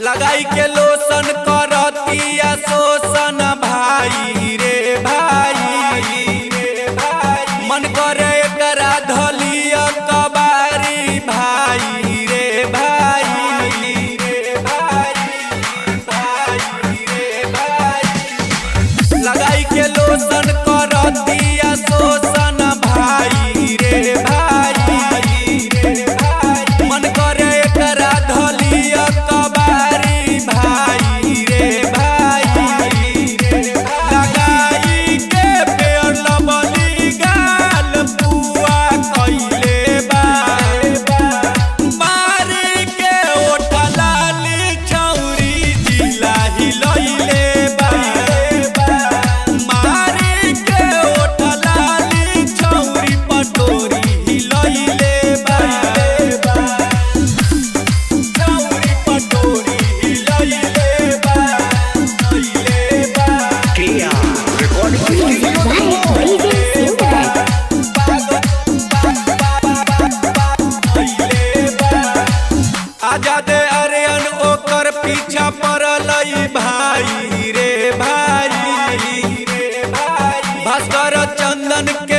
लगाई के लोसन करतिया शोषण भाई रे भाई मन करे एकरा धलिया कबारी भाई रे भाई रे भाई भाई रे भाई लगाई के लोसन करतिया शोषण भाई रे भाई रे भाई मन करे एकरा धलिया कबारी भाई रे भाई रे लगाई के पेड़ लबली गाल पुआ कइले बा मारी के ओठा लाली छौरी जिला हिलइले बा मारी के ओठा लाली छौरी पटोरी हिलइले बा छौरी पटोरी हिलइले बा हिलइले बा Kia Recording Studio. Right, DJ Silver. आजादे अरियन ओकर पीछा पड़ल भाई रे भाई रे भाई भास्कर चंदन